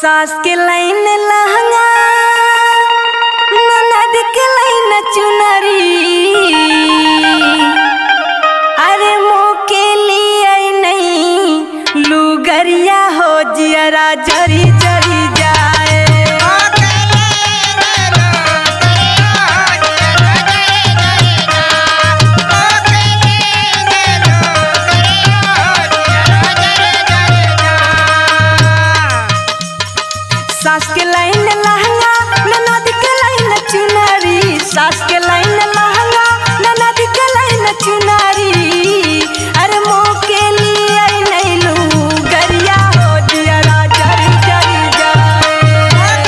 सास के लाइन लहंगा ननद के लाइन चुनरी अरे मुँह के लिए नहीं लुगरिया हो जियरा जरी जरी जाए सास के लाइन लहंगा ननद के लाइन चुनरी सास के लाइन लहंगा ननद के लाइन चुनरी अरे मुँह के लिए नहीं लू गरिया हो जियरा जरी जरी जाए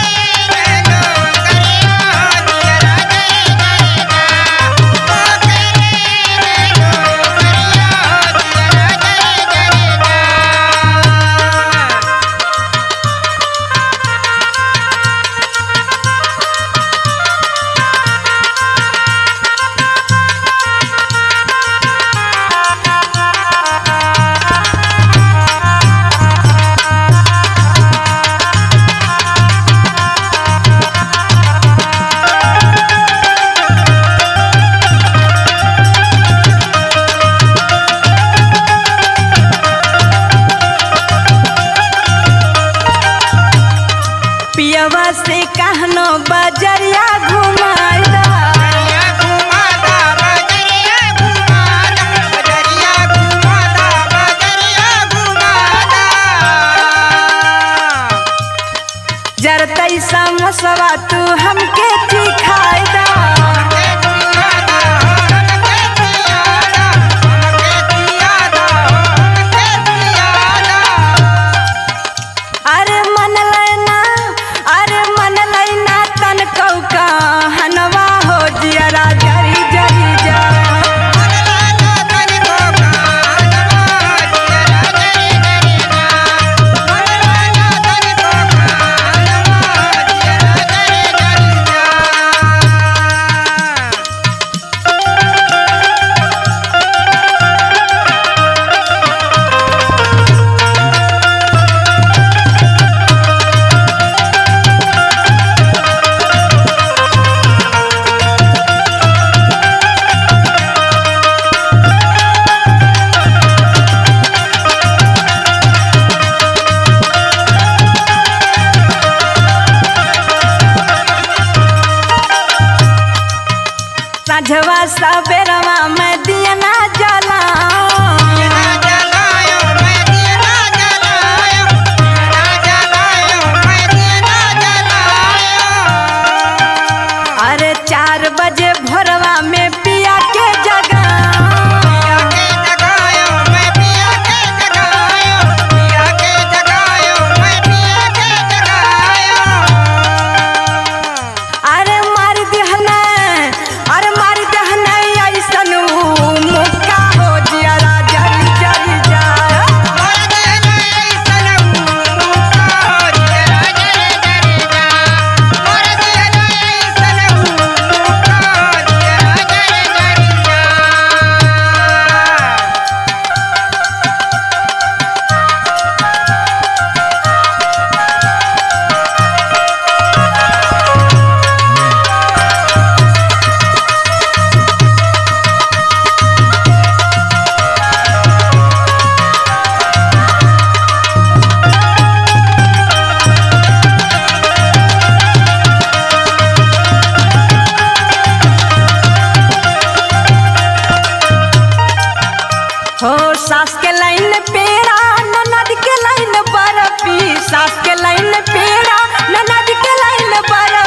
पियवा से कहनो बजरिया घुमाइदा जरतई समसवा तू हमके चिखाइदा अरे मन लेना अरे मन लेना तन कौका हनवा हो जियरा जरी जरी जा साझवा सबेरवा में दिया ना जला अरे चार बजे भोरवा में पिया के जगा अरे मार दिहना अरे मार दिहना ऐसन मुक्का हो जियरा जरी जरी जाए हो सास के लाइन पेड़ा ननद के लाइन बर्फी सास के लाइन पेड़ा ननद के लाइन बर्फी